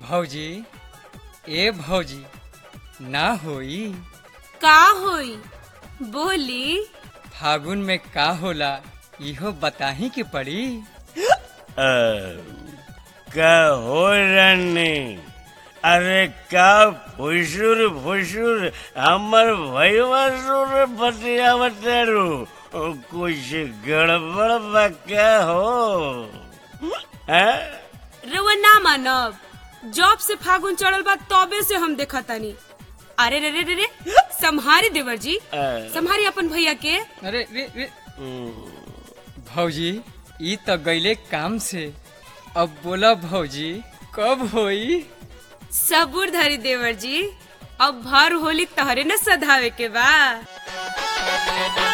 भौजी ए भौजी ना होई का होई बोली फागुन में का होला इहो बताही के पड़ी का हो रानी अरे का फुसुर फुसुर हमर भैया सुर बतिया बतेरू कुछ गड़बड़ बा क्या हो हैं? रउआ ना मानब जॉब से फागुन चढ़ल बा तबे से हम देखा तानी अरे रे रे रे रे संहारी देवर जी अ, संहारी अपन भैया के अरे रे रे हम्म, भौजी ई तो गईले काम से अब बोला भौजी कब होई सबूर धरी देवर जी अब भर होली तहरे न सधावे के बा